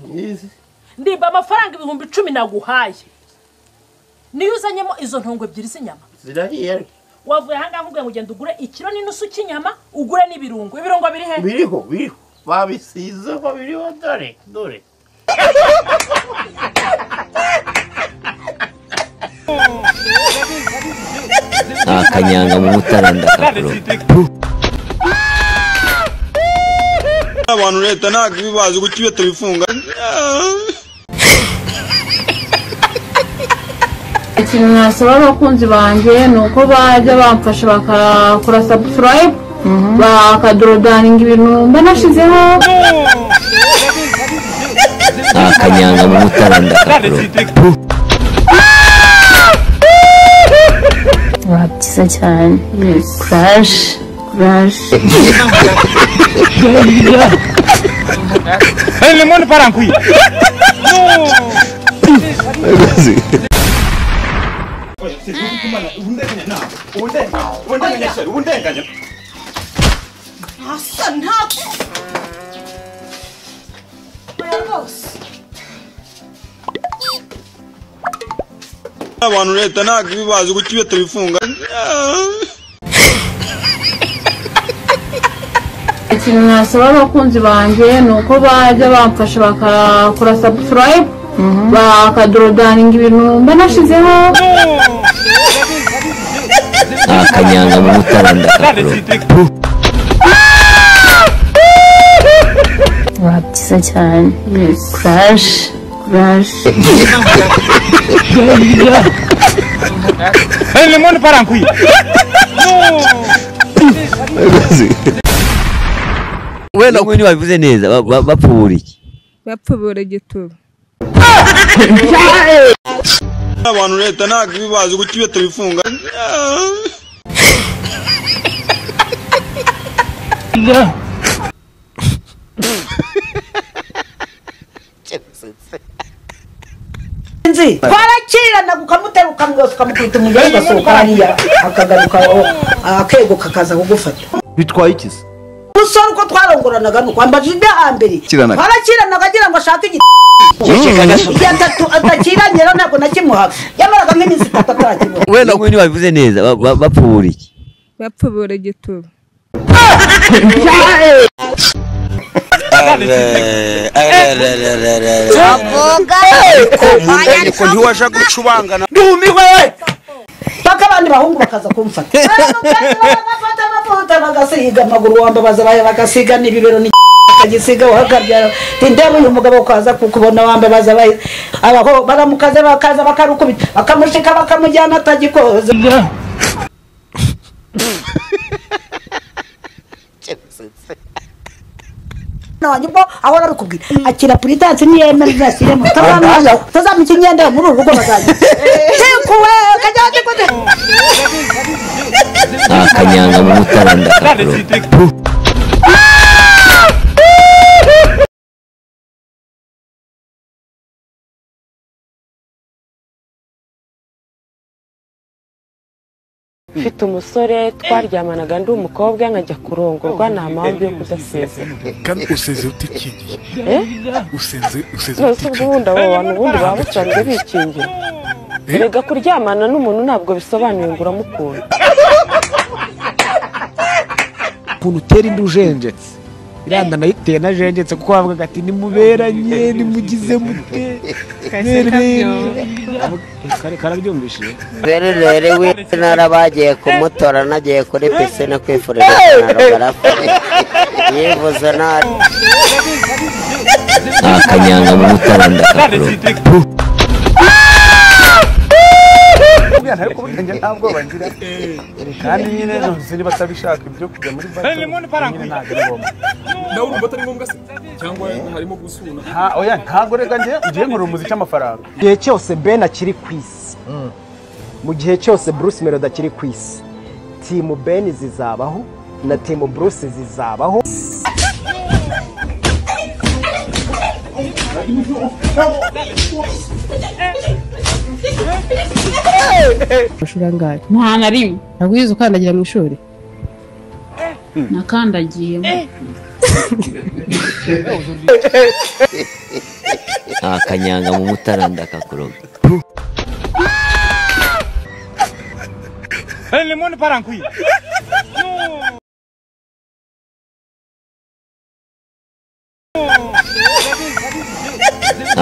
myiza ndimba amafaranga ibihumbi icumi naguhaye niyo uzanyemo izo ntongo ebyiri z'inyama zirariye wavuye ahangaha nkubwiye ngo ugenda ugure ikiro n'inusu cy'inyama ugure n'ibirungo ibirungo biri he biriho biriho babisizeho biriho dore dore nta kanyanga mu mutaranda kakuroga abantu leta ntabwo ibibazi kuko iyo tubifunga ikintu nasaba abakunzi banjye ni uko bajya bamfasha bakakora subscribe bakadodaninga ibintu mba nashyizeho nta kanyanga mu mutaranda kakuroga wa byiza cyane kuraje kuraje abantu leta ntabwo ibibazi kuko iyo tubifunga ikintu nasaba abakunzi banjye ni uko bajya bamfasha bakakora subscribe bakadodaninga ibintu mba nashyizeho nta kanyanga mu mutaranda kakuroga wa byiza cyane kuraje kuraje wenda ngo ntibabivuze neza ba- ba- bapfubura iki bapfubura igituba abantu leta ntabwo ibibazi kuko iyo tubifunga twarakirana ukamutera ukamwoza ukamukubita umugore ugasohoka hariya akagaruka aho- akego kakaza kugufata bitwaye ikizi umusore uko twarongoranaga ni ukwambaje ibyo hambere Kiranaga. twarakiranaga agira ngo ashake igiti igihe atatu atakiranyera ntabwo nakimuhaga yamaraga nk'iminsi itatu atarakibona wenda ngo ntibabivuze neza ba- ba- bapfubura iki bapfubura igituba ariko ntiwashaka gucubangana ndumiwe paka abandi bahungu bakaza kumfata Baramukaza, bagafata amavuta bagasiga amaguru wambabaza baya bagasiga n'ibibero ni agisiga uhagabyara ndeba uyu mugabo kwaza kukubona wambabaza baye abaho baramukaza bakaza bakarukubita bakamushika bakamujyana atagikoze wanjye ubwo ahora arikubwira akira puritansi niyemera ibyasire mutabanza tazamuka imyenda muri uru rugo bazajya tekuwe kajya tekuwe nta kanyanga mu mutaranda kakuroga mfite umusore twaryamanaga ndi umukobwa nkajya kurongorwa nta mpamvu yo kudasezera kandi useze ute ikingiye usenze useze none ute se ubwo ikingiye ubundi abo bantu ubundi baba basanzwe bikingira erega kuryamana n'umuntu ntabwo bisobanuye ngo uramukunda ukuntu utera inda ujenjetse iranda nayiteye najenjetse kuko bavugaga ati nimuberanye nimugize mute kare karabyumvishije rero rero w'intara bagiye kumutora nagiye kuri pisine kwifuriza ikinaro barapfa yivuze nabi nta kanyanga mu mutaranda kakuroga kandi nyine nonse niba atabishaka ibyo kujya muri bare nyine ntabwo ari ngombwa nawe urumva atari ngombwa se cyangwa harimo gusuna nta oya ntabwo reka njye ngiye nkorera umuziki amafaranga igihe cyose ben akiri ku isi mu gihe cyose bruce melody akiri ku isi timu ben zizabaho na timu bruce zizabaho amashuri angahe nta na rimwe ntabwo wigeze ukandagira mu ishuri nakandagiyemo akanyanga mu mutara ndakakuroga Elle le monde part en couille.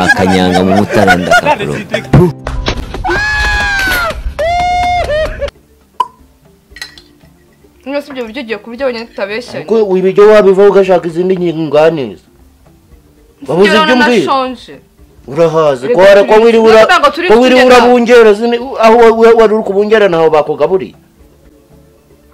akanyanga mu mutara ndakakuroga mwese ibyo biryo ugiye kubirya wenyine tutabeshyanye kuko ibiryo wabivaho ugashaka izindi nyunganizi wabuze Ngira ibyo ngo umbwira nashonje urahazi Reka ko wari ko turi- wiri ura Ntabwo turi ko wiri kugenda. urabungera zine aho wa- wa- wari uri kubungera naho bakugaburiye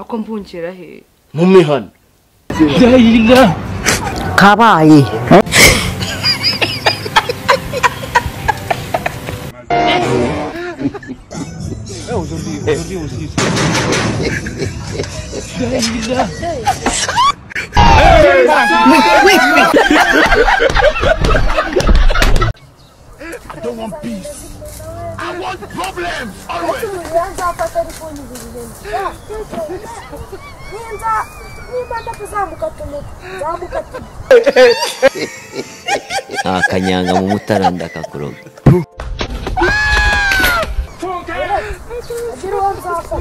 ako mbungera he mu mihana kabaye I don't want peace. I want problems always. nimba ndakuzamuka tumuka zamuka tumuka akanyanga mu mutara ndakakuroga agira uwo nzafata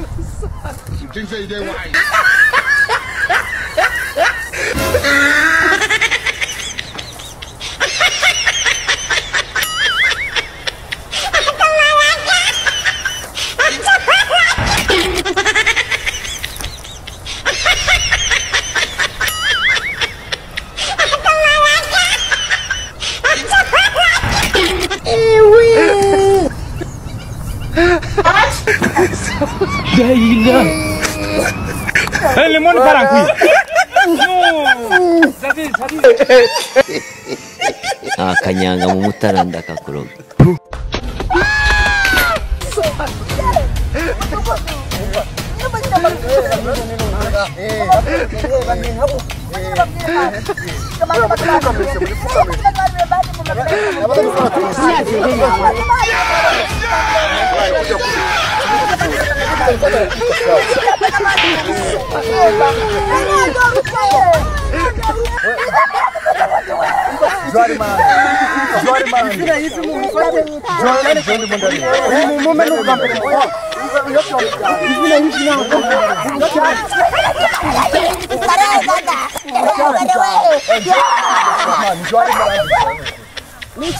Elle le monde part en couille. akanyanga mu mutara ndakakuroga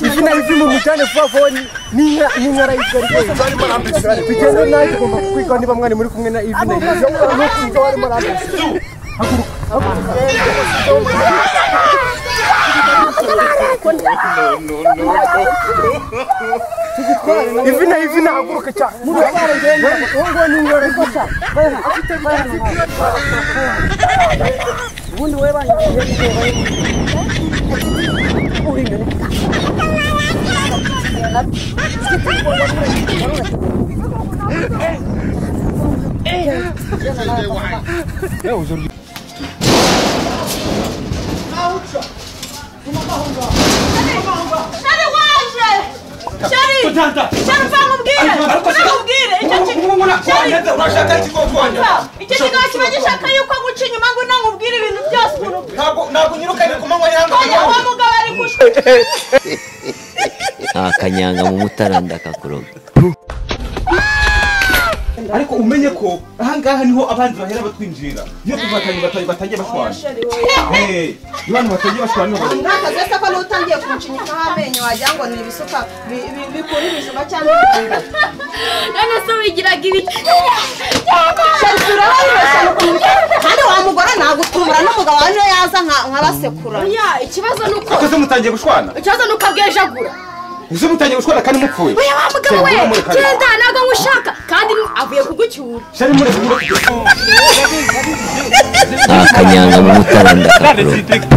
izina rivi mu mujyane vuba vuba ni- n'inka n'inka arayitwa rwose tugende nawe tugomba kukwitaho niba mwari muri kumwe na ivi na ivi ivi na ivi nahaguruka cyane uwo nguwo ni ingore gusa ubundi we shari waje shari shari mvanga ubwire mvanga ubwire icyo icyo kiganza kiba gishaka yuko aguca inyuma ngo ntamubwire ibintu byose umuntu ntabwo unyirukanye ku manywa y'ahangaha uwo mugabo ari gushaka akanyanga mu mutara ndakakuroga ariko umenye ko ahangaha niho abandi bahera batwinjira iyo tuvatanye batari batangiye bashwana Eh, iyo abantu batangiye bashwana niho bahera. ntakaze se ko n'utangiye kumucinyikaho amenyo wagira ngo ni ibisuka bi- bi- bikura ibijuma cyangwa ibitanda none se wigiraga ibiki kandi wa mugore nagutumura n'umugabo wawe niyo yaza nka- nkabasekura oya ikibazo ni uko Ako se mutangiye gushwana ikibazo ni uko abwejagura ese mutangiye gushwana kandi mupfuye oya wa mugabo we Cyangwa murekane. genda ntabwo nkushaka kandi avuye kugucyura Shari mureke mureke. akanyanga mu mutara ndakakuroga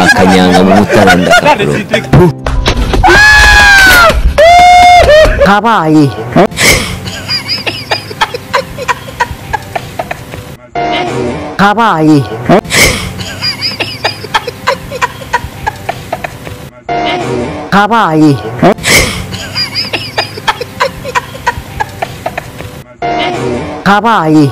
akanyanga mu mutara ndakakuroga kabaye kabaye kabaye kabaye